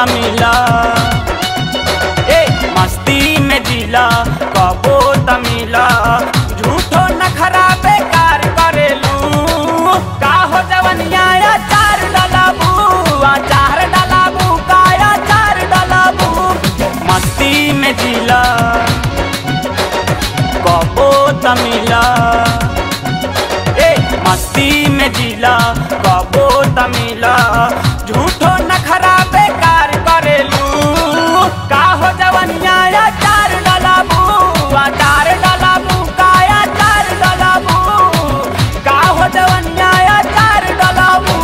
तमिला ए मस्ती में जिला कबो तमिला झूठो नखरा बेकार करेलू का हो जवनिया चार डलाबू चार डलाबू काया चार डलाबू मस्ती में जिला कबो तमिला ए मस्ती में जिला कबो तमिला झूठो नखरा बेकार करेलू का हो जवनिया चार डलाबू चार डलाबू काया चार डलाबू का हो जवनिया चार डलाबू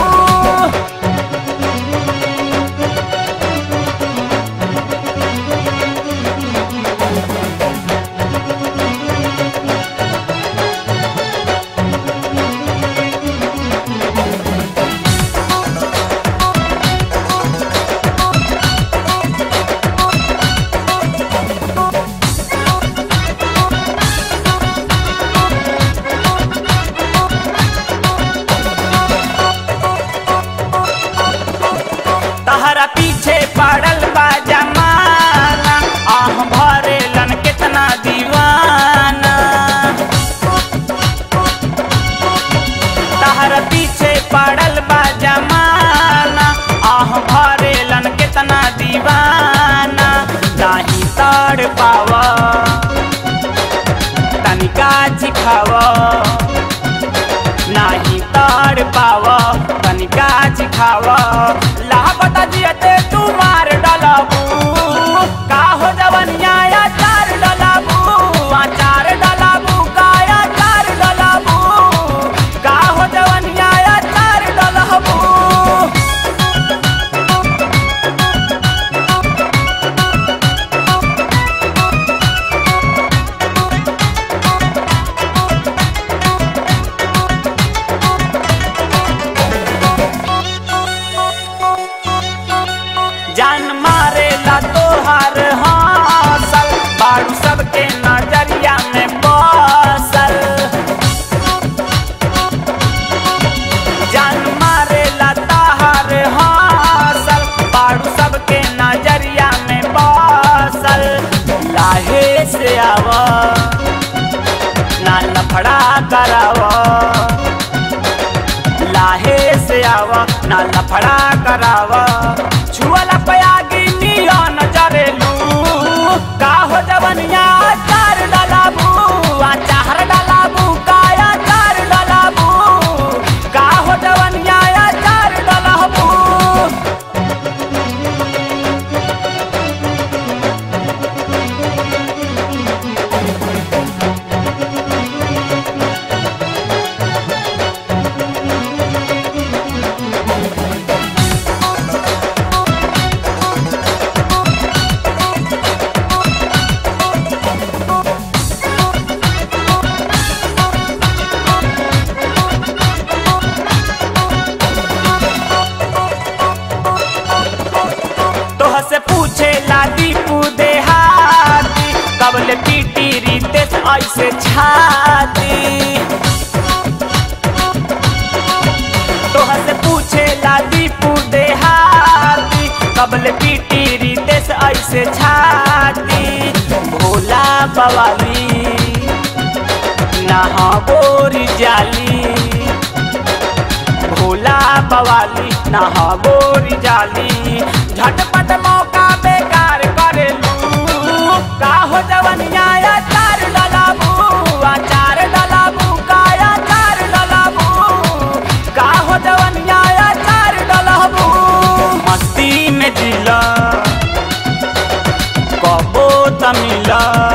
तहरा पीछे पड़ल बा जमाना आह भरेलन कितना दीवाना तहरा पीछे पड़ल बा जमाना आह भरेलन कितना दीवाना नाही तड़ पावा तनिका चिखावा नाही तड़ पाव तनिका चिखाव लापत जियते तू मार डलाबू का हो जवनिया या चार डलाबू आ चार डलाबू काया चार डलाबू का हो जवनिया या चार डलाबू जान मारेला तोहार हासल बाड़ू सबके नजरिया में बसल जान मारेला तोहार हासल बाड़ू सबके नजरिया में बसल लाहे से आवा ना लफड़ा करावा लाहे से आवा ना लफड़ा करावा छुअला पयागी निया नजरेलू का हो जवनिया चार डलाबू आ चार डलाबू काया चार डलाबू का हो जवनिया चार डलाबू तोह से पूछे लादी पूदे हाथी कबल पीटी रीते ऐसे छाती तोह से पूछे लादी पूदे हाथी कबल पीटी रीते ऐसे छाती भोला बवाली नहा बोरी जाली भोला बवाली नहा गोरी जाली झटपट मौका बेकार करेलू का हो जवनिया या चार डलाबू आ चार डलाबू काया चार डलाबू का हो जवनिया या चार डलाबू मस्ती में जिला कबो तमिला